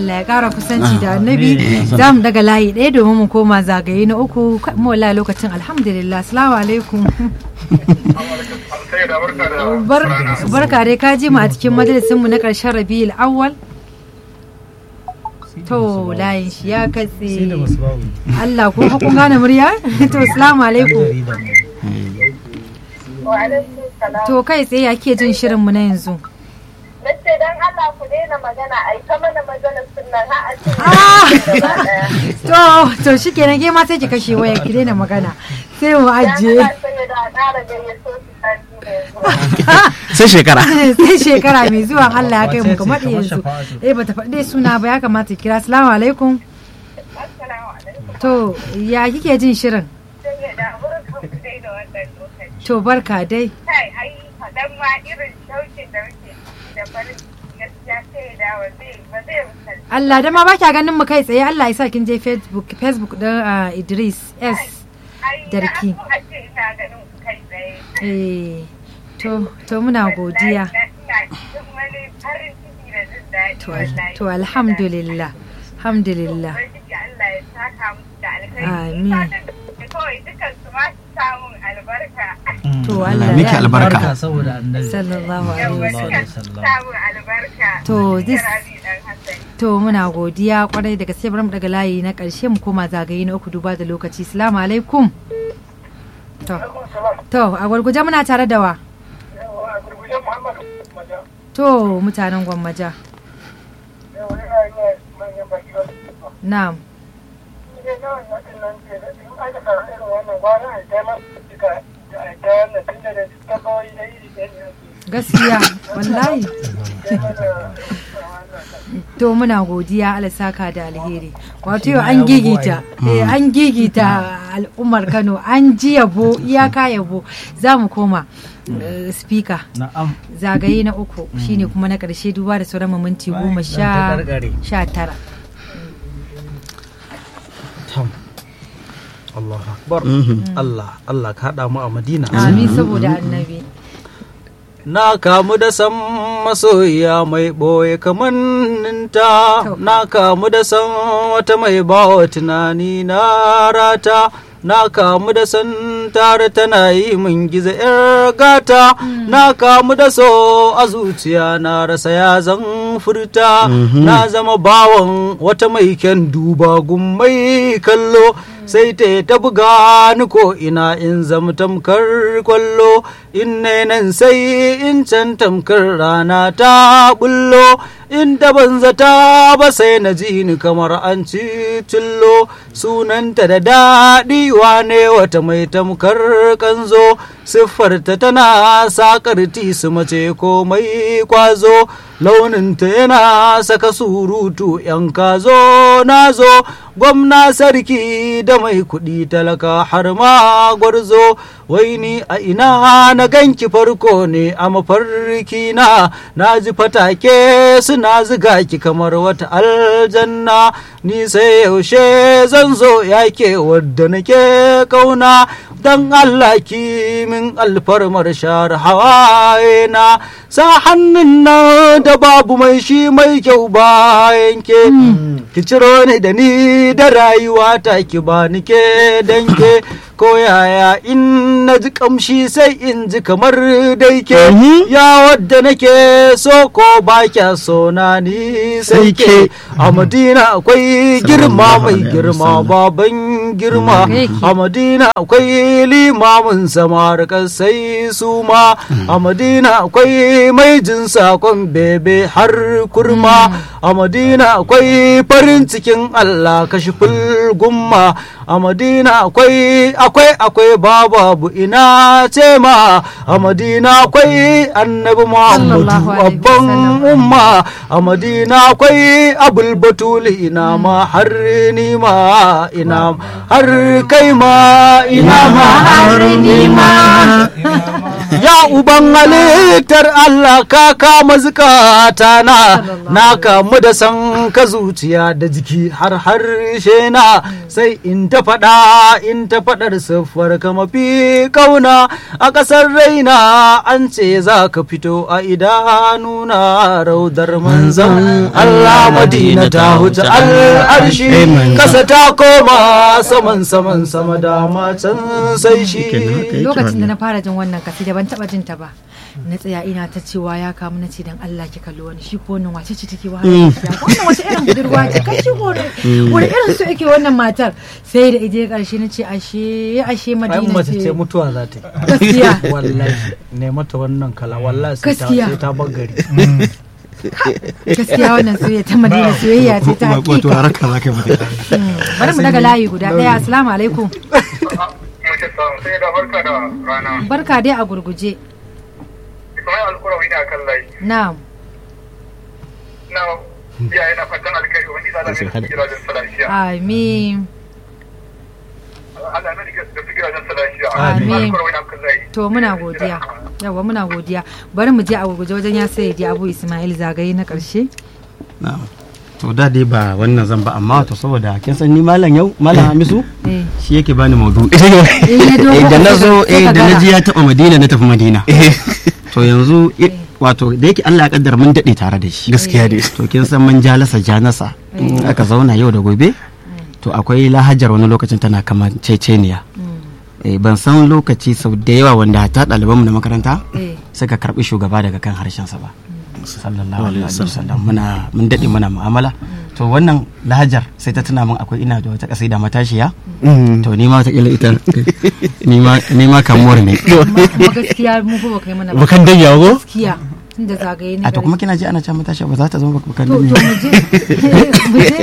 Allah ya kara kusanci da annabi za mu daga layi ɗaya domin mu koma zagaye na uku mu wala lokacin alhamdulillah assalamu alaikum barka dai ka ji mu a cikin majalisin mu na ƙarshen rabiul awwal to layin shi ya katse Allah ko kun gane murya to assalamu alaikum to kai tsaye ya ke jin shirin mu na yanzu Nace dan Allah ku daina magana ai ta mana maganar sunnan ha a cikin to to shikenan ke ma sai ki kashe waya ki daina magana sai mu ajiye sai shekara sai shekara mai zuwa Allah ya kai mu kamar yanzu eh bata faɗi suna ba ya kamata kira assalamu alaikum to ya kike jin shirin to barka dai kai ai fadan ma irin shaukin da muke da farin gaskiya sai da wa zai ba zai misalci Allah da ma ba kya ganin mu kai tsaye Allah ya sa kin je Facebook Facebook din Idris S Darki a ce ina ganin ku kai tsaye eh to to muna godiya ina cikin wani farin ciki da jin daɗi to wallahi to alhamdulillah alhamdulillah Ubangiji Allah ya saka musu da alkhairi Amin. Fatan da kawai dukan su ma su samun albarka to Allah miki ya albarka. saboda annabi sallallahu alaihi yawa wasallam dukan su samun albarka To, this- Rabi dan Hassan to muna godiya kwarai da gaske bari mu daga layi na karshe mu koma zagaye na uku duba da lokaci assalamu alaikum to to a gurguje muna tare da wa to mutanen gwammaja na'am gaskiya wallahi to muna godiya Allah saka da alheri wato yau an gigita eh an gigita al'ummar Kano an ji yabo iyaka yabo za mu koma eh, speaker na'am zagaye na uku shine kuma na karshe duba da sauran mu minti goma Zan sha ta karkare. sha tara tam Allah akbar Allah Allah ka haɗa mu a Madina amin saboda annabi Na kamu da san masoyiya mai ɓoye kamanninta, To. na kamu da san wata mai bawa tunani na rata, na kamu da san tare tana yi min gizo ‘yar gata, na kamu da so a zuciya na rasa ya zan furta, na zama bawan wata mai kyan duba gummai kallo. sai ta ta buga ni ko ina in zama tamkar kwallo in ne nan sai in can tamkar rana ta bullo in da ban zata ba sai na ji ni kamar an ci tullo sunanta da daɗi wane wata mai tamkar kanzo siffarta tana sakar su mace ko mai kwazo launinta yana saka surutu yan kazo nazo gwamna sarki da mai kuɗi talaka har ma gwarzo wai ni a ina na ganki farko ne a mafarki na na ji fatake suna ziga ki kamar wata aljanna ni sai yaushe zan zo yake wadda nake kauna dan Allah ki min alfarmar share hawaye na sa hannun nan da babu mai shi mai kyau bayan ke ki ciro ni da ni da rayuwa ta ki ba ni ke danke ko yaya in na ji kamshi sai in ji kamar dai ke ya wadda nake so ko ba kya so na ni sai ke a madina akwai girma mai girma baban girma a madina akwai limamin samar sai su ma a madina akwai mai jin sakon bebe har kurma a madina akwai farin cikin allah kashi gumma a madina akwai akwai akwai babu ina ce ma a madina akwai annabi muhammadu Sallallahu alaihi babban wasallam. umma a madina akwai abul batuli ina ma har ni ma ina har kai ma ina ma har ni ma ya uban halittar Allah ka kama zukata na na kamu da san ka zuciya da jiki har harshe na sai in ta faɗa in ta faɗar siffar ka mafi kauna a ƙasar raina an ce za ka fito a idanuna raudar manzan Allah madina ta huce al'arshi kasa ta koma saman saman sama dama can sai shi lokacin da na fara jin wannan kasida ban taba jin ta ba na tsaya ina ta cewa ya kamu na ce dan Allah ki kalli wani shi ko wannan wace ce take wahala wannan wace irin budurwa ce kai shi ko wani irin so yake wannan matar sai da ije karshe na ce ashe ashe ai madina mace ce ce mutuwa za ta yi gaskiya wallahi ne mata wannan kala wallahi sai ta Gaskiya. sai ta bar gari gaskiya wannan soyayya ta madina soyayya ce ta wato hakika haraka za ka yi mata Mm, bari mu daga layi guda daya assalamu alaikum Mace samu sai da barka da rana. barka dai a gurguje Kamar alkurawi ne a kan layi. na'am Na iyaye na fatan alkhairi wani da Allah ne gidajen salashiya. amin Allah na diga da gidajen salashiya. Amin. Alkurawi na kan layi. to muna godiya yawa muna godiya bari mu je a gurguje wajen ya sai je abu ismail zagaye na karshe Na'am. to da dai ba wannan zan ba amma to saboda kin san ni malam yau malam Hamisu eh shi yake bani maudu Eh, ya dogo eh da na zo sai eh ka da na gara. ji ya taba Madina na tafi Madina to yanzu i- wato da yake Allah ya kaddara mun dade tare da shi gaskiya ne to kin san mun jalasa janasa in aka zauna yau da gobe to akwai lahajar wani lokacin tana kamar ceceniya eh ban san lokaci sau da yawa wanda ta ɗalibanmu na makaranta eh suka karbi shugaba daga kan harshensa ba sallallahu alaihi wasallam muna mun dade muna mu'amala to wannan lahajar sai ta tuna min akwai ina da wata kasida matashiya to ni ma ta kila ita ni ma ni ma kamuwar ne amma kuma gaskiya mu fa ba kai mana ba bakan dan yawo gaskiya tunda zagaye ne a to kuma kina ji ana cewa matashiya ba za ta zama bakan to to ne mu je mu je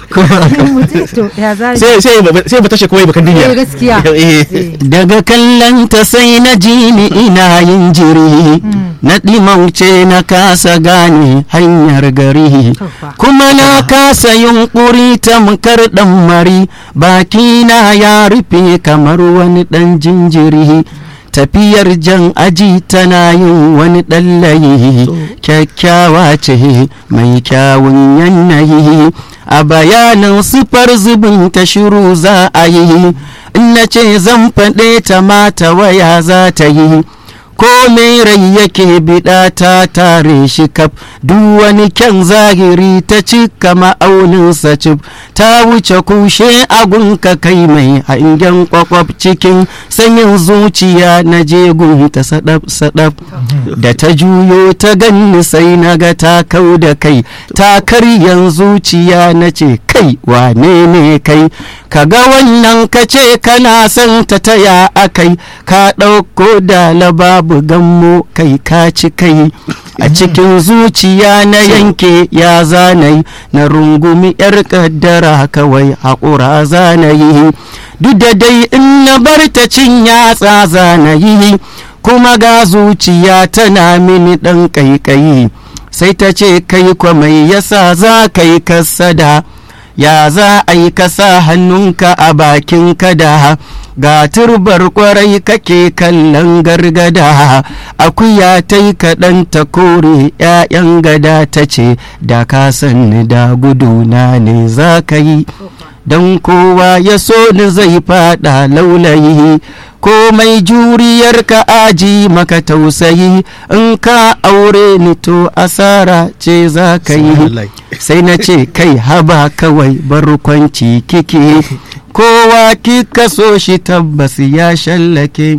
mu je to ya za sai sai ba- sai ba tashi kawai bakan dan eh gaskiya Eh. Eh. daga kallon ta sai na ji ni ina yin jiri na ɗimauce na kasa gane hanyar gari To fa. kuma na kasa yunkuri tamkar ɗan mari bakina ya rufe kamar wani ɗan jinjiri tafiyar jan aji tana yin wani ɗan layi kyakkyawa ce mai kyawun yanayi a bayanin sifar zubin ta shiru za a yi in na ce zan faɗe ta mata waya za ta yi ko mai rai yake biɗa ta tare shi kaf duk wani kyan zahiri ta cika ma'auninsa cif ta wuce kushe agunka kai mai hangen kwakwaf cikin sanyin zuciya na jegun ta sadaf sadaf da ta juyo ta ganni sai na ga ta kau da kai ta karyan zuciya na ce kai wane ne kai kaga wannan ka ce kana son ta taya akai ka ɗauko da babu gammo kai ka ci kai a cikin zuciya na yanke ya zanayi na rungumi yar kaddara kawai haƙura zanayi duk da dai in na bar ta cin yatsa zanayi kuma ga zuciya tana mini ɗan ƙaiƙayi sai ta ce kai kwa mai yasa za ka yi kasada ya za a yi kasa hannunka a bakin kada ga turbar kwarai kake kallon gargada akuya ta yi kaɗan ta kore 'ya'yan gada ta ce da ka sanni da guduna ne za ka yi don kowa ya so ni zai fada laulayi komai juriyar ka aji maka tausayi in ka aure ni to asara ce za ka yi sai na ce kai haba kawai barkwanci kike kowa kika so shi tabbas ya shallake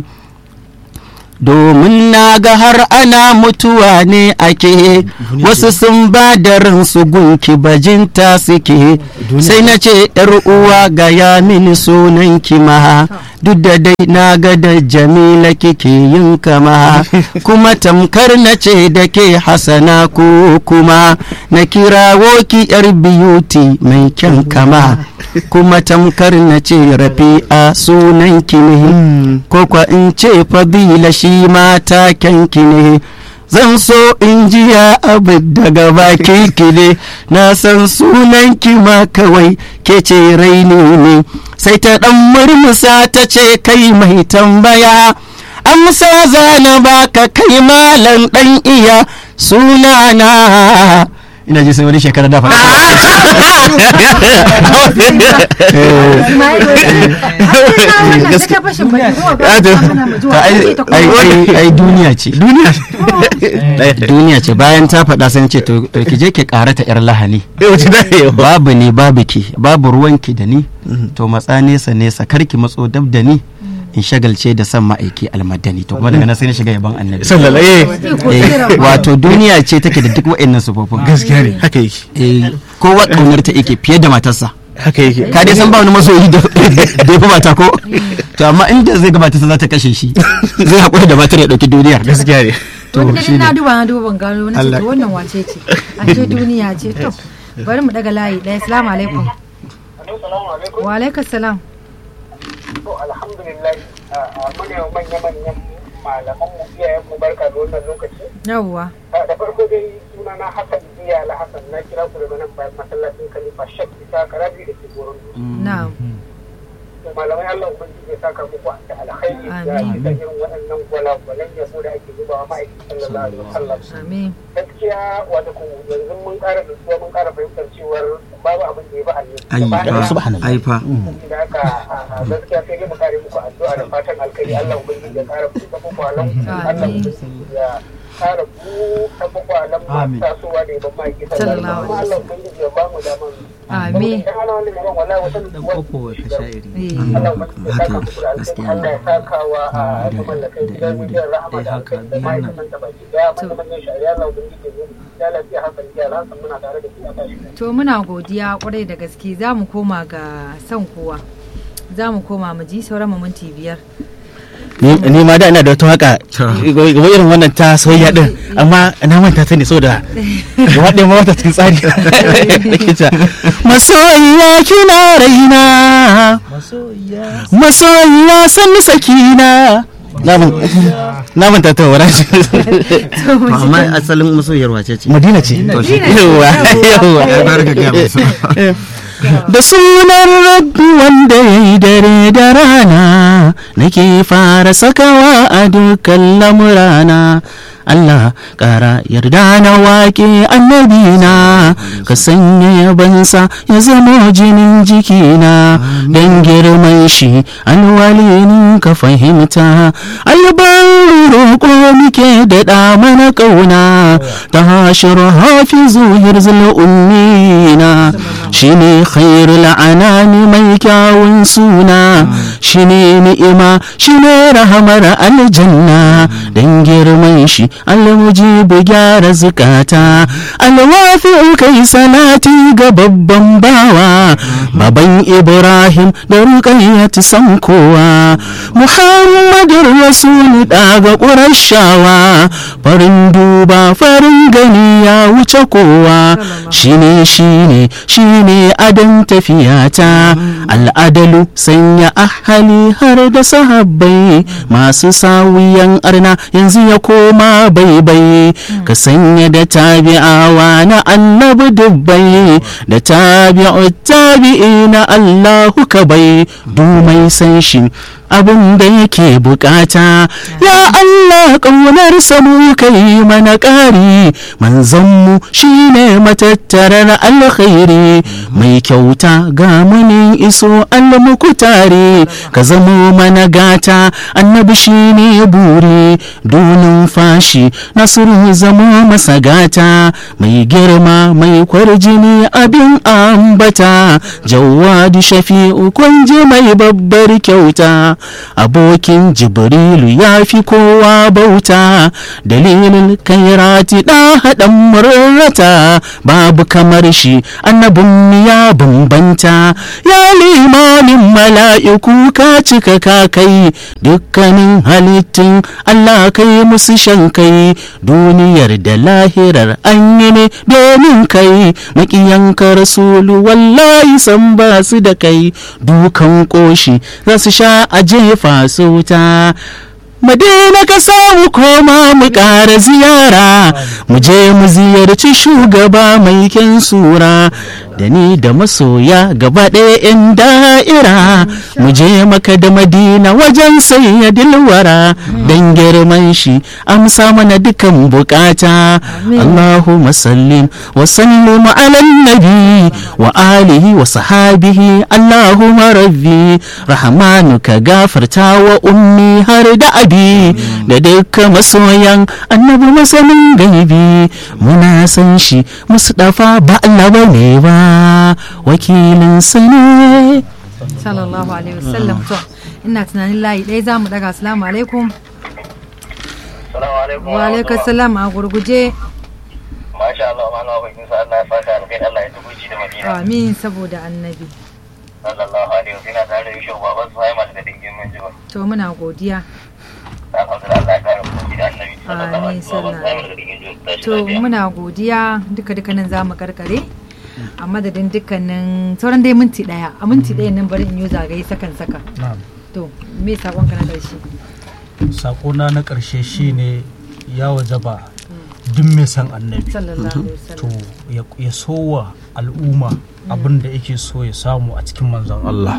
domin na ga har ana mutuwa ne ake wasu sun ba da ransu gunki bajinta suke sai na ce uwa ga ya mini sunan ma duk da dai na ga da jamila kike yin kama kuma tamkar na ce da ke hasana ko kuma na kirawo ki yar biyuti mai kyan kama kuma tamkar na ce rafi'a sunan ki ne ko kwa in ce fadila shi mata kyanki ne zan so in ji ya abu daga baki ki ne na san sunan ki ma kawai ke ce raini ne sai ta dan murmusa ta ce kai mai tambaya amsa zana baka kai malam dan iya sunana ina ji sai wani shekara da faɗa Ta ai- ai ai- ai duniya ce duniya duniya ce bayan ta faɗa sai ce to to ki je ki karata yar lahani Eh, wace da yawa. babu ni babu ki babu ruwanki da ni to matsa nesa nesa karki matso dab da ni in shagalce da san ma'aiki almadani to kuma daga nan sai na shiga yaban annabi Sallallahu eh. Eh, wato duniya ce take da duk wa'annan sufofin Gaskiya ne. Haka yake. Eh, kowa ƙaunar ta yake fiye da matarsa Haka yake. ka dai san ba wani masoyi da da ya fi mata ko to amma inda zai ga matarsa za ta kashe shi zai haƙura da matar ya ɗauki duniyar Gaskiya ne. to na duba na duba ban gano na ce to wannan wace ce a ce duniya ce to bari mu daga layi ɗaya assalamu alaikum Assalamu alaikum. wa alaikum salam To alhamdulillah muna manya-manyan malaman mu iyayen mu barka da wannan lokaci. yawwa Ah, Da farko dai suna na Hassan Biya la Hassan na kira ku daga nan bayan masallacin Khalifa Shek Isa Karabi da ke Goron Dutse. na'am To malamai Allah ubangiji ya saka muku da alkhairi da Amin. bisa irin waɗannan gwalagwalan yabo da ake zubawa ma'aikin sallallahu alaihi wasallam. amin Gaskiya wato ku yanzu mun ƙara nutsuwa mun ƙara fahimtar cewar babu abin da ya ba ai Allah. fa ai fa da haka a gaskiya sai dai mu kare muku addu'a da fatan alkhairi Allah ubangiji ya kara buɗe kwakwalan Allah ubangiji ya kara buɗe kwakwalan masu tasowa da yaban maki sallallahu alaihi Allah ubangiji ya ba mu daman amin idan ana wani gaban wallahi wata nutsuwa Eh, Allah ubangiji ya saka muku da alkhairi Allah ya saka wa a mamallakai gidan mijiyar rahama da alkhairi da ma'aikatan ta baki daya manyan shari'a Allah ubangiji ya lafiya hakan ya alhassan muna tare da shi a tashi to muna godiya kwarai da gaske za mu koma ga son kowa za mu koma mu ji sauran mu minti biyar Ni ni ma da ina da wata waka gaba irin wannan ta soyayya din amma na manta ta ne saboda gaba ɗaya ma wata cikin tsari. Nake ta masoyiya kina raina masoyiya san sakina na manta ta wara amma asalin masoyiyar wace ce Madina ce. yawa yawa da sunan rabbi wanda ya yi dare da rana nake fara sakawa a dukkan lamurana Allah ƙara yarda na waƙe annabina ka sanya yabansa ya zama jinin jikina don girman shi alwalinin ka fahimta albarin roƙo muke daɗa mana ƙauna ta hashir hafizu hirzul ummina shine khairul anami mai kyawun suna shine ni'ima shine rahamar aljanna dan girman shi almujibu gyara zukata alwafi kai salati ga babban bawa baban ibrahim da ruqayyat san kowa muhammadur rasul daga qurashawa farin duba farin gani ya wuce kowa shine shine shine adon tafiyata al'adalu sanya ahali har da sahabbai masu sawiyan arna yanzu ya koma baibai ka sanya da tabi'awa na annabi dubbai da tabi'u tabi'i na allahu ka bai dumai san shi abin da yake bukata ya Allah ƙaunar mu kai mana ƙari manzanmu shine matattarar alkhairi mai kyauta ga munin iso almukutare ka zamo mana gata annabi shine buri donin fashi nasiru zamo masa gata mai girma mai kwarjini abin ambata jawadi shafi'u kunji mai babbar kyauta abokin jibrilu ya fi kowa bauta dalilin kairati da haɗin murrata babu kamar shi annabin ya bambanta ya limamin mala'iku ka cika ka kai dukkanin halittun Allah kai musu shan kai duniyar da lahirar an yi ne domin kai makiyanka rasulu wallahi san ba su da kai dukan koshi za su sha a jefa su wuta madina ka samu koma mu ƙara ziyara mu je mu ziyarci shugaba mai kyan sura da ni da masoya gaba ɗaya in da'ira mu je maka da madina wajen sayyadil wara don girman shi amsa mana dukan bukata Allahumma sallim wa sallim ala nabi wa alihi wa sahabihi Allahumma rabbi rahmanu ka gafarta wa ummi har da abi da dukkan masoyan annabi masanin gaibi muna san shi mustafa ba Allah bane ba wakilin sa ne sallallahu alaihi wasallam to ina tunanin layi ɗaya za mu daga assalamu alaikum Salamu alaikum. wa alaikum salam a gurguje Masha Allah, ma Allah bakin sa Allah ya saka alkai Allah ya tubuci da Madina. amin saboda annabi Sallallahu alaihi wasallam ina tare da Yusuf baban su haima daga dingin mun jiba. to muna godiya Alhamdulillah Allah ya kare mu da Annabi. Sallallahu Amin, alaihi wasallam sallallahu. haima daga dingin jiba. Tashi to lafiya. muna godiya duka duka nan za mu karkare a madadin dukkanin sauran dai minti daya a minti daya nan bari in yi zagaye sakan saka na'am to me sakon ka na karshe sakona na ƙarshe shine ya wajaba duk mai san annabi sallallahu alaihi to wasallam ya- ya sowa al'umma abin da yake so ya samu a cikin manzon Allah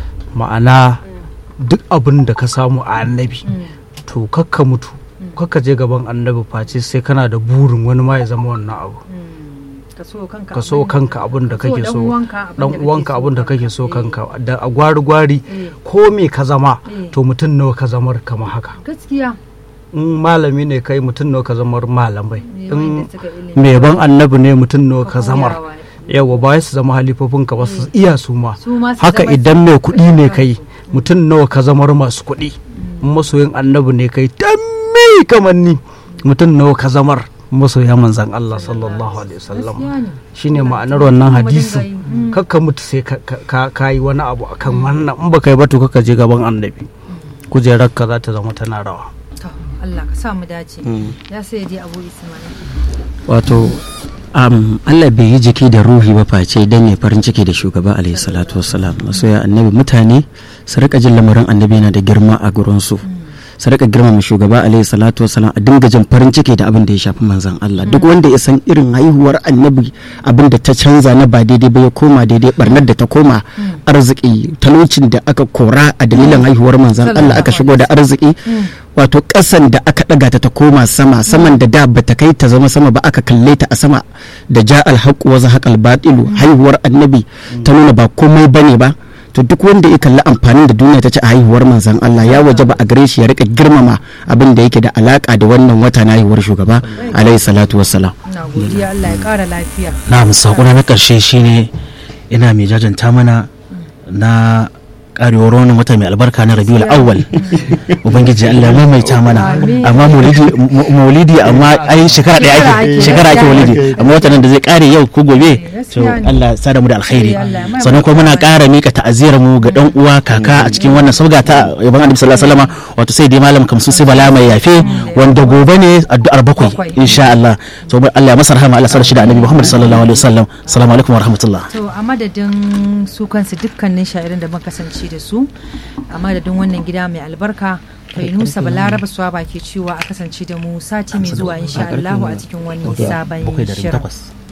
ma'ana duk abin da ka samu a annabi to kakka mutu kakka je gaban annabi face sai kana da burin wani ma ya zama wannan abu ka so kanka ka so kanka abin da ka so kake dan so uwanka abin dan da kake uwanka so abin da kake so Eh. kanka da a gwari gwari Eh. ko me ka zama Eh. to mutum nawa ka zamar kama haka gaskiya in malami ne kai mutum nawa ka zamar malamai ne in wanda suka ilimi mai ban annabi ne mutum nawa ka Ka zamar koyawa. yawa ba su zama halifofin ka ba su iya su ma su ma su haka zama idan mai kuɗi ne su- kai mutum nawa ka zamar masu kuɗi in masoyin annabi ne kai dan me kamar ni mutum nawa ka zamar masoya manzan Allah sallallahu alaihi wasallam gaskiya ne shine Allah ma'anar ya wannan kuma dinga hadisin yi. Mm. kakka mutu sai ka- ka ka yi wani abu akan wannan in baka yi ba to kakka je gaban annabi kujerar ka za ta zama tana rawa to Allah ka sa mu dace ya sai dai Abu Ismail wato um, Allah bai yi jiki da ruhi ba face don ya farin ciki da shugaba alaihi salatu wassalam masoya annabi mutane su rika jin lamarin annabi yana da girma a gurinsu su rika girmama shugaba alaihi salatu wassalam a dinga jin farin ciki da abin da ya shafi manzon Allah duk wanda ya san irin haihuwar annabi abin da ta canza na ba daidai ba ya koma daidai barnar da ta koma arziki talaucin da aka kora a dalilin haihuwar manzon Allah aka shigo da arziki wato ƙasan da aka ɗaga ta ta koma sama saman da da bata kai ta zama sama ba aka kalle ta a sama da ja alhaqu wa zahaqal batilu haihuwar annabi ta nuna ba komai bane ba to duk wanda ya kalli amfanin da duniya ta ci a haihuwar manzon Allah ya wajaba a gare shi ya rika girmama abin da yake da alaka da wannan wata na haihuwar shugaba alaihi salatu wassalam ina godiya Allah ya kara lafiya na sakona na karshe shine ina mai jajanta mana na karewar wannan wata mai albarka na rabiul awwal ubangiji Allah ya maimaita mana Amin. amma maulidi mu- maulidi amma ai shekara daya Shekara ake ake, shekara ake gaskiya maulidi ne. amma watan nan da zai kare yau ko gobe to gaskiya ne. Allah ya sada mu da alkhairi Eh, Allah ya maimaita sannan kuma muna mana. ƙara mika ta'aziyar mu ga dan uwa kaka a cikin wannan sabga ta yaban annabi sallallahu alaihi wasallam wato sai dai malam kamsu sai bala mai yafe wanda gobe ne addu'ar bakwai Bakwai. insha Allah to Allah ya masa rahama Allah sa shi da annabi Muhammad sallallahu alaihi wasallam assalamu alaikum wa rahmatullah to a madadin su kansu dukkanin sha'irin da muka kasance da su a madadin wannan gida mai albarka Fainusa Balaraba Swaba ke cewa a kasance da mu sati mai zuwa insha Allah a cikin wani sabon bakwai da shirin. takwas